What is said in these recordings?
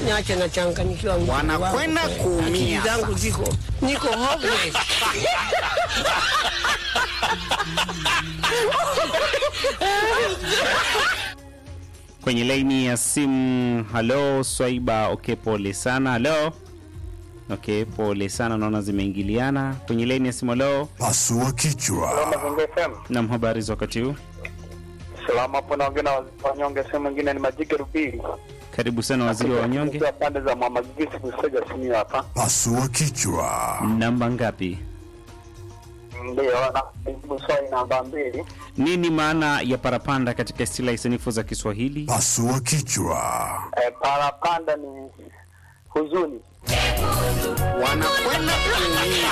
niache nachanganyikiwa. mjukuu wangu Wanakwenda kweli. kuumia. Akili zangu ziko niko hopeless. kwenye laini ya simu. Halo Swaiba, okay, pole sana. Halo, okay, pole sana, naona zimeingiliana kwenye laini ya simu. Halo, Pasua kichwa. Mazingira FM. nam, habari za wakati huu? Salama hapo naongea na wanyonge sehemu mwingine ni Majike Rubiri. Karibu sana waziri wa wanyonge. Kwa pande za Mwamagisi kusaja simu hapa. Pasua kichwa. Namba ngapi? Ndio na jibu swali namba mbili. Nini maana ya parapanda katika stila sanifu za Kiswahili? Pasua kichwa. Eh, parapanda ni huzuni. wanakwenda kuumia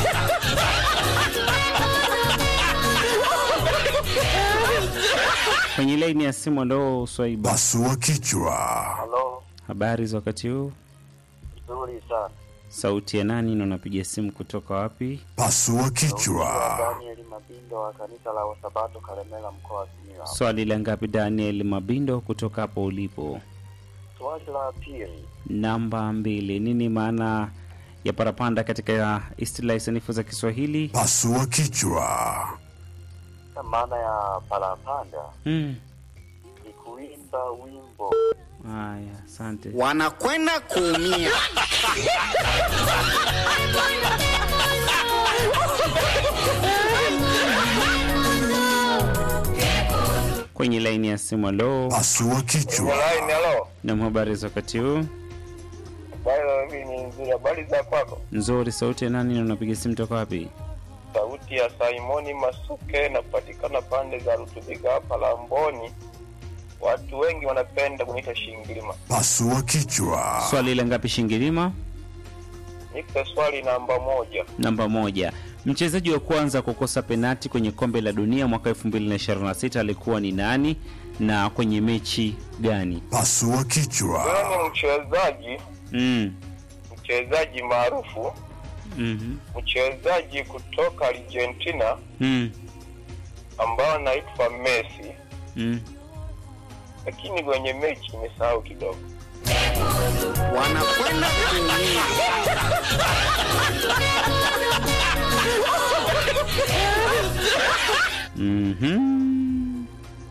Kwenye laini ya simu. Halo Swaiba, Pasua kichwa. Halo, habari za wakati huu? nzuri sana. Sauti ya nani na unapiga simu kutoka wapi? Pasua kichwa. Daniel Mabindo wa kanisa la Wasabato Kalemela mkoa wa Simiyu. Swali la ngapi, Daniel Mabindo, kutoka hapo ulipo? Swali la pili. Namba mbili. Nini maana ya parapanda katika istilahi sanifu za Kiswahili? Pasua kichwa. Maana ya parapanda Mm. ni kuimba wimbo. Haya, asante. wanakwenda kuumia Kwenye laini ya simu, halo, Pasua kichwa. Line halo. na habari za wakati huu? Habari ni nzuri. Habari za kwako? Nzuri. Sauti ya nani na unapiga simu toka wapi? Sauti ya Simoni Masuke napatikana pande za Rutubiga hapa Lamboni. Watu wengi wanapenda kuniita Shingilima. Pasua kichwa. Swali la ngapi, Shingilima? Nipe swali namba moja. Namba moja. Mchezaji wa kwanza kukosa penati kwenye kombe la dunia mwaka 2026 alikuwa ni nani na kwenye mechi gani? Pasua kichwa. Wewe ni mchezaji Mm. mchezaji maarufu, Mhm. mchezaji kutoka Argentina Mm. ambao anaitwa Messi, Mm. lakini kwenye mechi nimesahau kidogo. wanakwenda kuumia Mhm.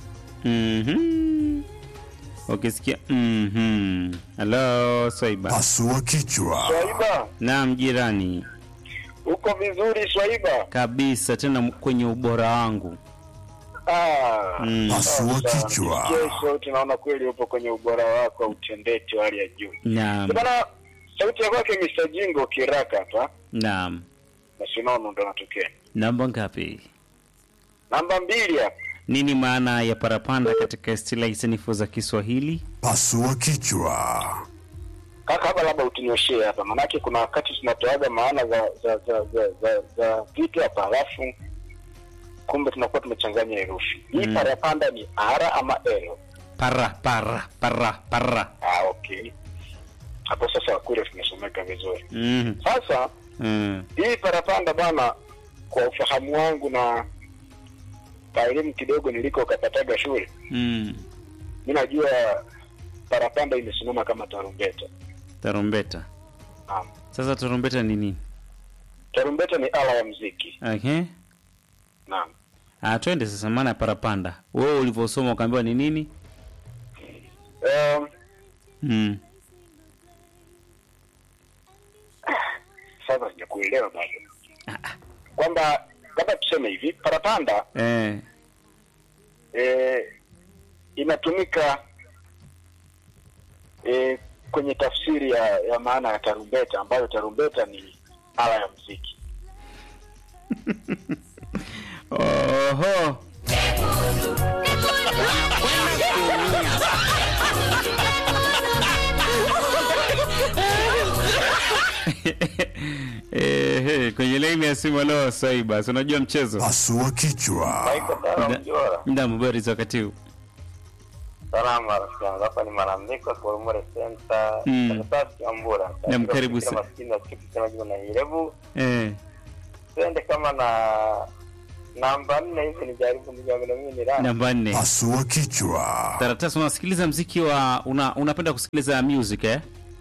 Mhm. Ukisikia mhm. Hello, Swaiba. Pasua kichwa. Swaiba, Naam, jirani. uko vizuri Swaiba? Kabisa tena kwenye ubora wangu. Ah, Mm. Pasua kichwa. kesho tunaona kweli upo kwenye ubora wako wa utendeti wa hali ya juu. Naam. Bana, sauti ya kwake Mr. Jingo kiraka hapa, Naam. basi unaona ndo natokea. Namba ngapi? Namba mbili hapa. Nini maana ya parapanda katika istilahi sanifu za Kiswahili? Pasua kichwa. Kaka hapa labda utunyoshee hapa, maanake kuna wakati tunatoaga maana za za za za, za, za vitu hapa, alafu kumbe tunakuwa tumechanganya herufi. Hii Mm. parapanda ni R ama L? Para para para para. Ah, okay. Hapo sasa kule tumesomeka vizuri. Mhm. Sasa Mm. hii parapanda bana, kwa ufahamu wangu na kwa elimu kidogo niliko kapataga shule, Mm. mi najua parapanda imesimama kama tarumbeta. Tarumbeta. Naam. Sasa tarumbeta ni nini? Tarumbeta ni ala ya muziki. Okay. Naam. Ah, twende sasa maana ya parapanda. Wewe ulivyosoma ukaambiwa ni nini? Um, Mm. sasa sijakuelewa bado kwamba labda tuseme hivi parapanda Eh. eh, inatumika eh, kwenye tafsiri ya, ya maana ya tarumbeta ambayo tarumbeta ni ala ya muziki Oho. Eh, kwenye laini ya simu leo Swaiba, si unajua mchezo? Pasua kichwa. Mda- Mda habari za wakati huu. salama rafiki yangu hapa ni malamiko kurumure senta Mm. karatasi ambura Naam, karibu sana. maskini na kitu kama jina na irebu Eh. twende kama na namba nne hivi nijaribu nijaribu na mimi ni rani Namba nne. Pasua kichwa. Taratasi unasikiliza mziki wa una, unapenda kusikiliza music eh?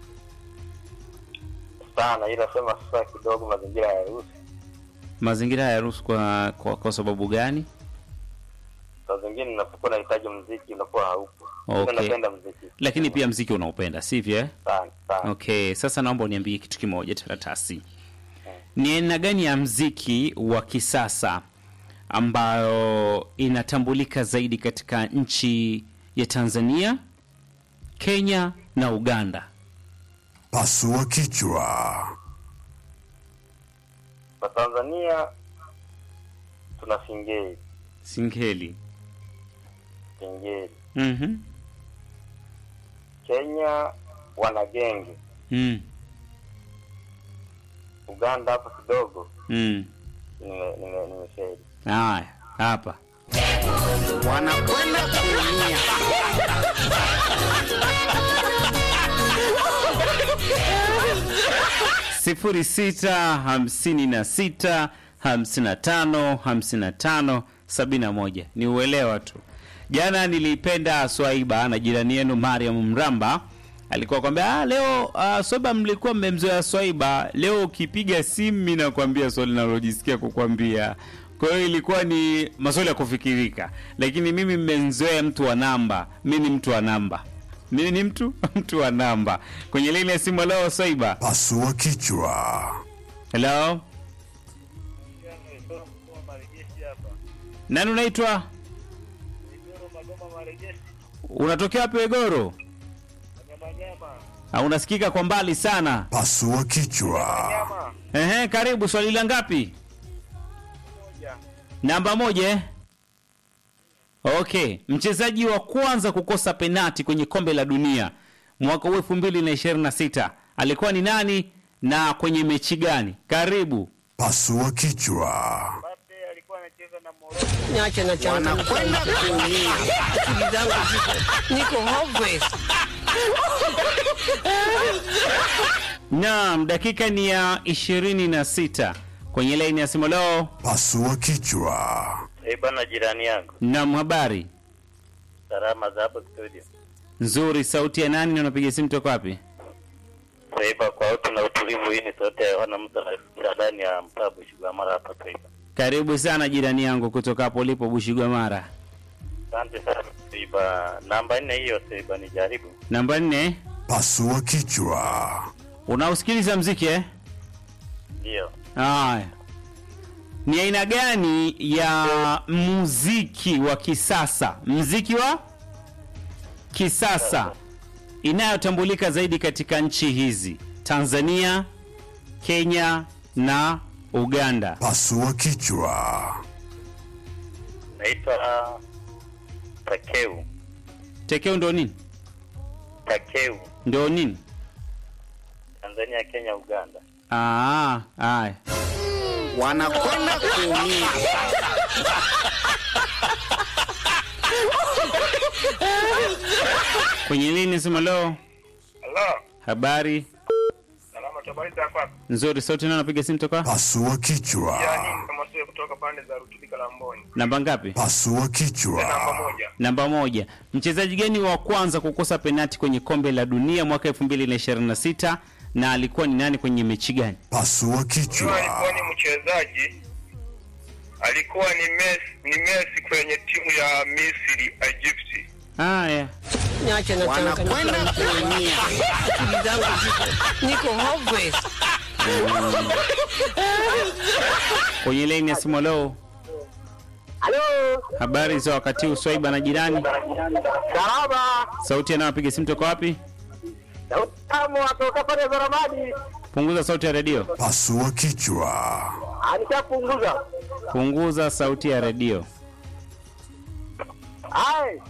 sana, ila sema sasa kidogo mazingira ya harusi, Mazingira hayaruhusu kwa, kwa, kwa sababu gani? saa zingine unapokuwa unahitaji mziki unakuwa haupo. Okay. Mimi napenda mziki Lakini pia mziki unaupenda, sivyo? eh? sana sana. Okay, sasa naomba uniambie kitu kimoja Taratasi. Ni aina gani ya mziki wa kisasa ambayo inatambulika zaidi katika nchi ya Tanzania, Kenya na Uganda? Pasua kichwa. Kwa Tanzania tuna singeli, Singeli. singeli. Mhm. Kenya wana genge, Mm. Uganda hapo kidogo Mm. nime- nime- nimefeli. Haya, hapa. wanakwenda kuumia sifuri sita hamsini na sita hamsini na tano hamsini na tano sabini na moja ni uelewa tu jana nilipenda swaiba na jirani yenu mariam mramba alikuwa kwambia ah, leo uh, swaiba mlikuwa mmemzoea swaiba leo ukipiga simu mi nakwambia swali nalojisikia kukwambia kwa hiyo ilikuwa ni maswali ya kufikirika lakini mimi mmenzoea mtu wa namba mi ni mtu wa namba mimi ni mtu mtu wa namba kwenye lile ya simu leo swaiba Pasua kichwa. Hello? Nani unaitwa? Unatokea wapi Wegoro? Ah, unasikika kwa mbali sana. Pasua kichwa. Ehe, karibu swali la ngapi? Namba moja. eh? Okay, mchezaji wa kwanza kukosa penati kwenye kombe la dunia mwaka huu 2026 alikuwa ni nani na kwenye mechi gani? Karibu. Pasua kichwa. Niache na changa wanakwenda kuumia akili zangu ziko niko hopeless. Naam, dakika ni ya ishirini na sita kwenye laini ya simu leo. Pasua kichwa. Eh bana, jirani yangu, Naam, habari salama za hapo studio. nzuri. Sauti ya nani na unapiga simu toka wapi? Saiba kwa utu na utulivu, hii ni sauti ya wana mtu anafikia ndani ya mtaa Bushigamara hapa Saiba. Karibu sana jirani yangu kutoka hapo ulipo Bushigwamara. Asante sana Saiba. Namba nne hiyo Saiba, ni jaribu. Namba nne, Pasua kichwa. unausikiliza mziki eh? Ndio. Haya, ni aina gani ya muziki wa kisasa, mziki wa kisasa inayotambulika zaidi katika nchi hizi Tanzania, Kenya na Uganda? Pasua kichwa. Naitwa Takeu. Tekeo ndo nini? Takeu. Ndo nini? Tanzania, Kenya, Uganda. Ah, haya. wanakwenda kuumia Kwenye lini sema leo? Hello. Habari Salama tabari za kwako. nzuri, sauti nao napiga simu toka Pasua kichwa. kama sio kutoka pande za Rutubika la Mboni. namba ngapi? Pasua kichwa. moja. Namba moja. Mchezaji gani wa kwanza kukosa penati kwenye kombe la dunia mwaka 2026 na alikuwa ni nani kwenye mechi gani? Pasua kichwa. ni mchezaji alikuwa ni Messi, ni Messi kwenye timu ya Misri Egypt. Haya, Niache na changa wanakwenda kuumia akili zangu ziko niko hopeless. kwenye laini ya simu leo. Habari za wakati huu, Swaiba na jirani. Salama. Sauti anayopiga simu toka wapi? Utamu atoka pale za Ramadi. Punguza sauti ya redio. Pasua kichwa. Alishapunguza. Punguza sauti ya redio. Hai.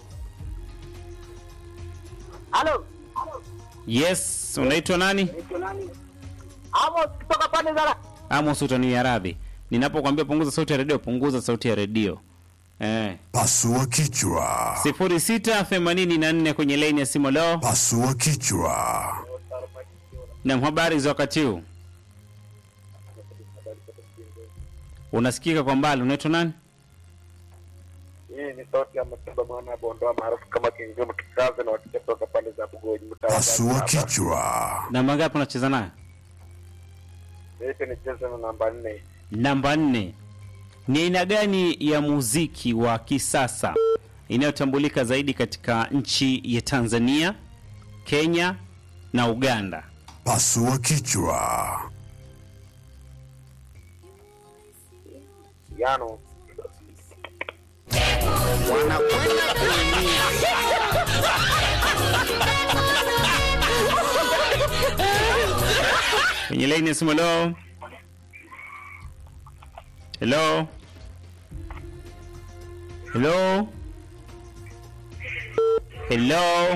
Halo. Yes, unaitwa nani? Amos kutoka pande za Amos, utania radhi. Ninapokuambia punguza sauti ya redio, punguza sauti ya redio. Eh. Pasua kichwa. 0684 kwenye laini ya simu leo. Pasua kichwa. Na habari za wakati huu? Unasikika kwa mbali, unaitwa nani? Hii ni sauti ya Masimba mwana Bondoa maarufu kama Kingumu Kikaze na wakija kutoka pande za Bugoji mtaa wa Pasua Dar es Salaam. kichwa. Namba ngapi unacheza nayo? nipe nicheze na namba nne. Namba nne, ni aina gani ya muziki wa kisasa inayotambulika zaidi katika nchi ya Tanzania, Kenya na Uganda? Pasua kichwa. Yano. wanakwenda kuumia Kwenye laini ya simu, hello. Hello. Hello. Hello.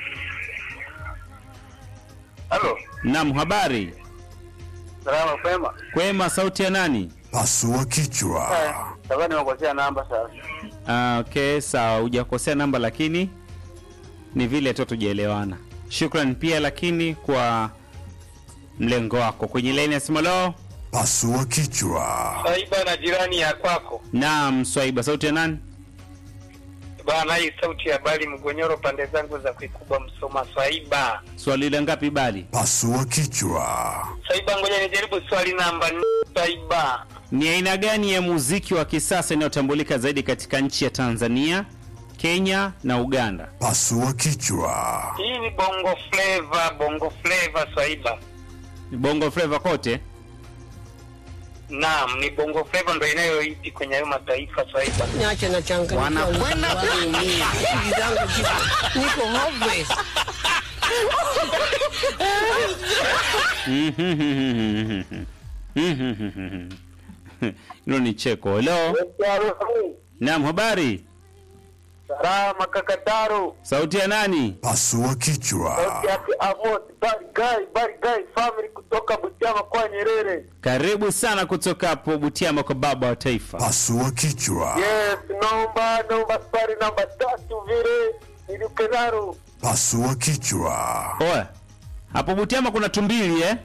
Halo. Naam, habari? Salama kwema. Kwema, sauti ya nani? Pasua kichwa. Sasa nimekosea namba sasa. Ah, okay, sawa, hujakosea namba lakini ni vile tu tujaelewana. Shukran pia lakini kwa mlengo wako. Kwenye laini ya simu, hello. Pasua kichwa. Saiba na jirani ya kwako. Naam, Swaiba, sauti ya nani? Bana, hii sauti ya bali mgonyoro pande zangu za kuikubwa Msoma. Swaiba, Swali la ngapi bali? Pasua kichwa. Swaiba, ngoja nijaribu swali namba nne. Swaiba, Ni aina gani ya muziki wa kisasa inayotambulika zaidi katika nchi ya Tanzania, Kenya na Uganda? Pasua kichwa. hii ni bongo flava, bongo flava. Swaiba, Bongo Flava kote? naam, ni bongo flava ndo inayoiti kwenye hayo mataifa. Swaiba, Niache na changa. wanakwenda kuumia Akili zangu ziko. Niko hopeless. Hilo ni cheko. Hello? Naam, habari? salama kakataro Sauti ya nani? Pasua kichwa. yake Amos Barigai Barigai family kutoka Butiama kwa Nyerere. Karibu sana kutoka hapo Butiama kwa baba wa taifa. Pasua kichwa. Yes, naomba naomba safari namba tatu vile nilikenaro. Pasua kichwa. Oe. Hapo Butiama kuna tumbili eh?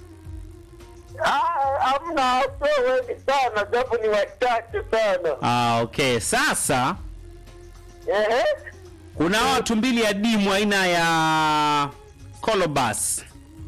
Ah, amna sio wengi sana, japo ni wachache sana. Ah, okay. Sasa Ehe. kuna hawa tumbili adimu aina ya colobus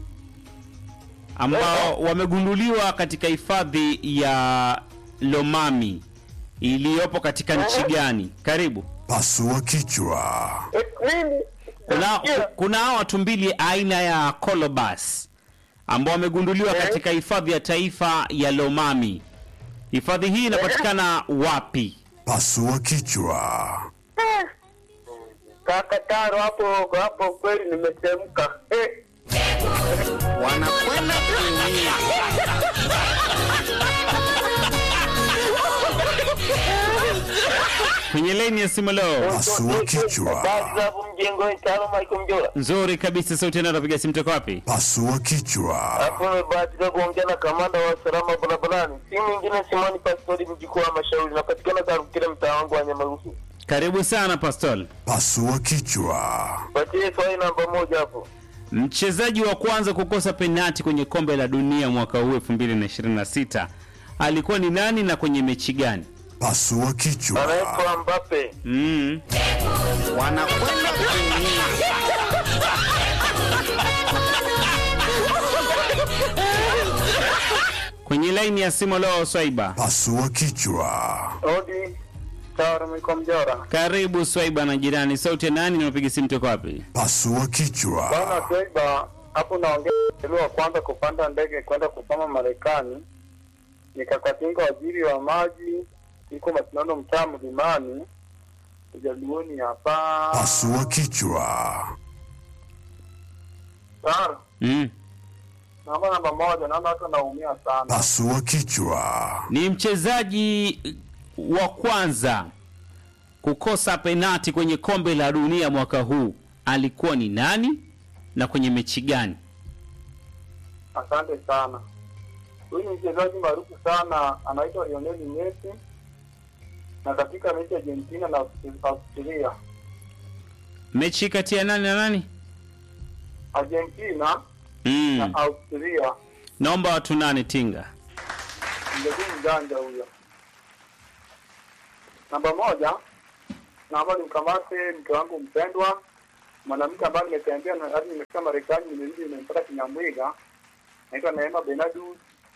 ambao wamegunduliwa katika hifadhi ya Lomami iliyopo katika nchi gani? Karibu. Pasua kichwa. Eh, Nini? Kuna, kuna hawa tumbili aina ya colobus ambao wamegunduliwa katika hifadhi ya taifa ya Lomami. Hifadhi hii inapatikana wapi? Pasua kichwa. Kaka Taro hapo hapo kweli nimetemka. Eh. wanakwenda kuumia Kwenye leni ya simu leo. Pasua kichwa. Kazi hapo mjengo tano Michael Mjola. Nzuri kabisa, sauti yanayo napiga simu toka wapi? Pasua kichwa. Hapo nimebahatika kuongea na kamanda wa usalama barabarani. Si mwingine Simoni Pastori mjukuu wa Mashauri. Napatikana Karukire mtaa wangu wa Nyamarufu. Karibu sana Pastol. Pasua kichwa. Patie swali namba moja hapo. Mchezaji wa kwanza kukosa penati kwenye kombe la dunia mwaka huu 2026 alikuwa ni nani na kwenye mechi gani? Pasua kichwa. Anaitwa Mbappe. Mm. wanakwenda kuumia Kwenye laini ya simu leo Swaiba. Pasua kichwa. Odi. Taro Michael Mjola. Karibu Swaiba na jirani. Sauti ya nani na unapiga simu toka wapi? Pasua kichwa. Bwana Swaiba, hapo naongea mtelo wa kwanza kupanda ndege kwenda kusoma Marekani. Nikakatinga waziri wa maji, iko mashindano mtaa mlimani. Ujaluoni hapa. Pasua kichwa. Taro. Mm. Namba namba moja, naona watu wanaumia sana. Pasua kichwa. Ni mchezaji wa kwanza kukosa penati kwenye kombe la dunia mwaka huu alikuwa ni nani na kwenye mechi gani? Asante sana. Huyu ni mchezaji maarufu sana, anaitwa Lionel Messi na katika mechi ya Argentina na Australia. Mechi kati ya nani na nani? Argentina Mm. na Australia. Naomba watu nane tinga. Mchezaji mjanja huyo. Namba moja, naomba nimkamate mke wangu mpendwa, mwanamke ambaye nimetembea na hadi nimefika Marekani, nimerudi nimempata Kinyamwiga, naitwa Neema Benadus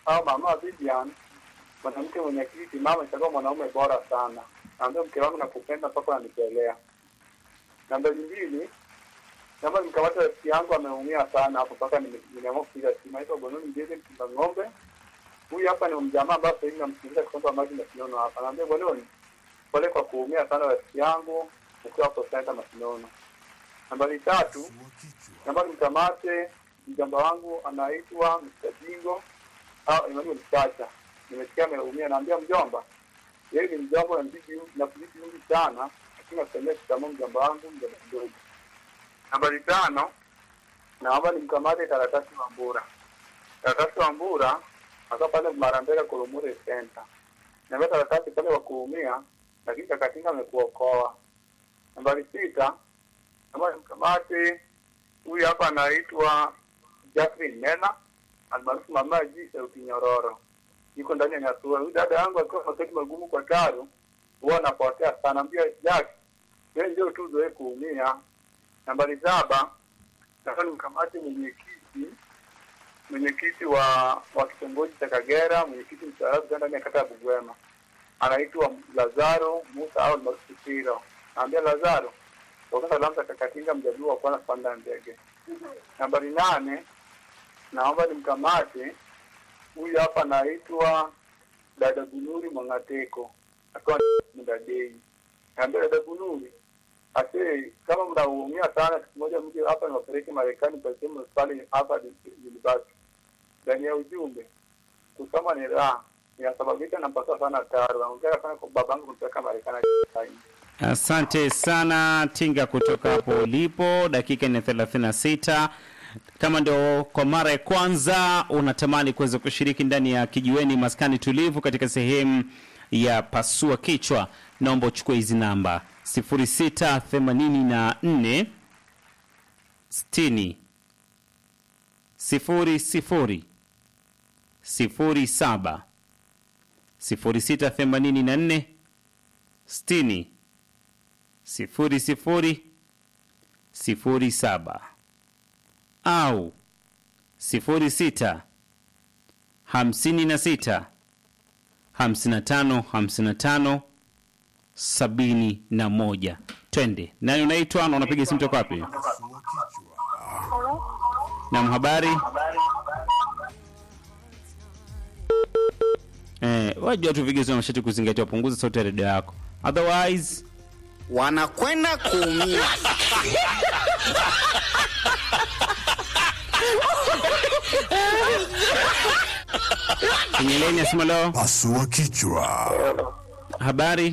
au mama Vivian, mwanamke mwenye kiti mama, itakuwa mwanaume bora sana. Naambia mke wangu nakupenda mpaka unanipelea. Namba mbili, naomba nikamata rafiki yangu ameumia sana hapo mpaka nime- nimeamua kupiga simu. Naitwa Bononi Mjeze Mchunga Ng'ombe. Huyu hapa ni mjamaa ambaye sasa hivi namsikiliza kutoka maji na Sinono hapa. Naambia Bononi, pole kwa kuumia sana rafiki yangu ukiwa hapo sasa Masinono. Nambari tatu, naomba nimkamate mjomba wangu anaitwa Mr. Jingo au Emmanuel Chacha. Nimesikia ameumia, naambia mjomba, yeye ni mjomba na mziki na kuzidi mingi sana, lakini nasemea kitamu mjomba wangu mjomba mdogo. Nambari tano, naomba nimkamate karatasi wa Mbura. Karatasi wa Mbura aka pale Marambeka Kolomure Center. Naambia karatasi pale wa kuumia, lakini kakatinga amekuokoa. Nambari sita, naomba nimkamate huyu hapa anaitwa Jacqueline Nena almaarufu mama G sauti nyororo, yuko ndani ya Nyasua. Huyu dada yangu akiwa maswali magumu kwa Taro huwa anapotea sana, ambia Jack wewe ndio tu zoe kuumia. Nambari saba, nataka nimkamate mwenyekiti mwenyekiti wa wa kitongoji cha Kagera, mwenyekiti mstaarabu sana ndani ya kata ya Bugwema, anaitwa Lazaro Musa au almaarufu Siro. Naambia Lazaro toka salamu za Kakatinga, mjaluo wa kwanza kupanda ndege. Nambari nane, naomba nimkamate huyu hapa anaitwa dada Bunuri Mwangateko akiwa mdadei. Naambia dada Bunuri, ase kama mnaumia sana, siku moja mje hapa niwapeleke Marekani kwa sehemu pale hapa University. Ndani ya ujumbe kusoma ni raha, inasababisha napasa sana taro. Naongea sana kwa babangu kumpeleka Marekani. Asante sana Tinga kutoka hapo ulipo, dakika ni 36. Kama ndio kwa mara ya kwanza unatamani kuweza kushiriki ndani ya kijiweni maskani tulivu katika sehemu ya pasua kichwa, naomba uchukue hizi namba 0684 60 00 07 0684 60 sifuri sifuri sifuri saba au sifuri sita hamsini na sita hamsini na tano hamsini na tano sabini na moja. Twende. Nani unaitwa na unapiga simu toka wapi? Naam, habari eh, wajua tu vigezo na masharti kuzingatia, punguza sauti ya redio yako otherwise wanakwenda kuumia. kwenye leni ya simu leo. Pasua kichwa. Habari,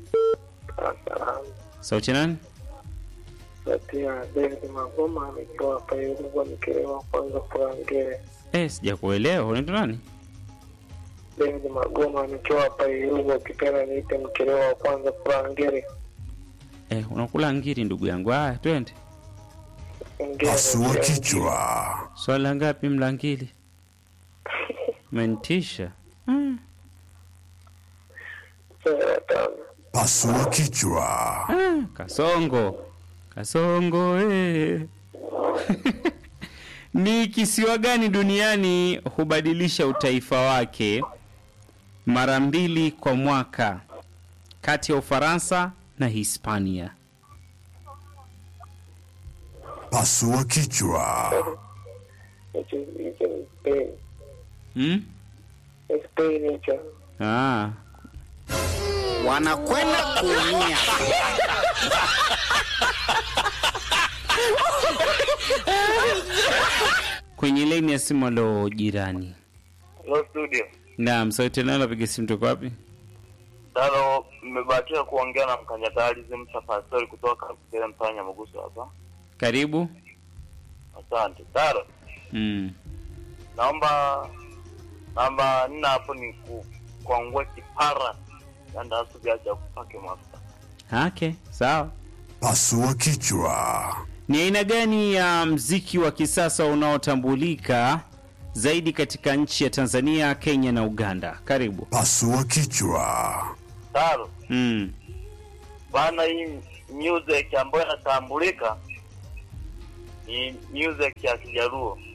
sauti ya nani? Natia David Magoma nikiwa hapa Ilugwa nikilewa kwanza Kurangere. Eh, sijakuelewa. Unaitwa nani? David Magoma nikiwa hapa Ilugwa ukipenda niite mkelewa wa kwanza Kurangere. Eh, unakula ngiri ndugu yangu. Haya, twende. Ngere. Pasua kichwa. Swala ngapi mlangili? Mentisha. Hmm. Sura tano. Pasua kichwa. Ah, kasongo kasongo eh. ni kisiwa gani duniani hubadilisha utaifa wake mara mbili kwa mwaka kati ya Ufaransa na Hispania? Pasua kichwa. Hicho hicho ni Spain. Hmm? Ni Spain hicho. Ah, wanakwenda kuumia. kwenye laini ya simu alo jirani. Hello studio. Naam, sauti nayo napiga simu toka wapi? Talo, mmebahatika kuongea na mkanyatalizi msafasori kutoka kile mfanya Muguso hapa. Karibu. Asante. Talo, Mm. naomba namba nne hapo ni ku, kuangua kipara yanda asubiacha kupake mafuta. Okay, sawa. Pasua kichwa. Ni aina gani ya mziki wa kisasa unaotambulika zaidi katika nchi ya Tanzania, Kenya na Uganda? Karibu. Pasua kichwa. Talo, Mm. bana hii music ambayo inatambulika ni music ya Kijaruo.